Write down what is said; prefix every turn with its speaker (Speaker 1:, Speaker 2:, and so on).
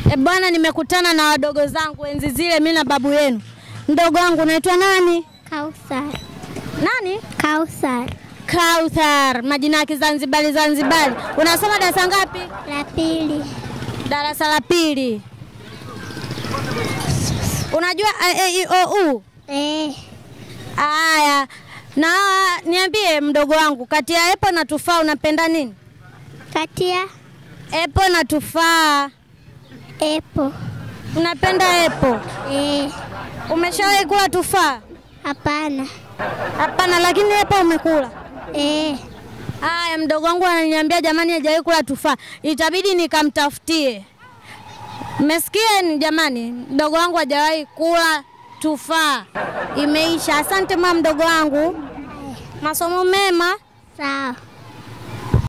Speaker 1: E bwana, nimekutana na wadogo zangu enzi zile, mimi na babu yenu. Mdogo wangu unaitwa nani?
Speaker 2: Kausar.
Speaker 1: Nani?
Speaker 2: Kausar.
Speaker 1: Kauthar, majina ya Kizanzibari Zanzibari. Unasoma darasa ngapi?
Speaker 2: La pili.
Speaker 1: Darasa la pili. Unajua a, e, i, o, u?
Speaker 2: Eh.
Speaker 1: Aya, na niambie mdogo wangu, kati ya epo na tufaa unapenda nini?
Speaker 2: Katia
Speaker 1: Epo na tufaa.
Speaker 2: epo.
Speaker 1: Unapenda epo?
Speaker 2: Eh.
Speaker 1: Umeshawahi kula tufaa?
Speaker 2: Hapana.
Speaker 1: Hapana, lakini epo umekula.
Speaker 2: Eh.
Speaker 1: Aya, mdogo wangu ananiambia jamani, hajawahi kula tufaa, itabidi nikamtafutie. Mmesikia ni jamani, mdogo wangu hajawahi kula tufaa, imeisha. Asante mama, mdogo wangu, masomo mema.
Speaker 2: Sawa.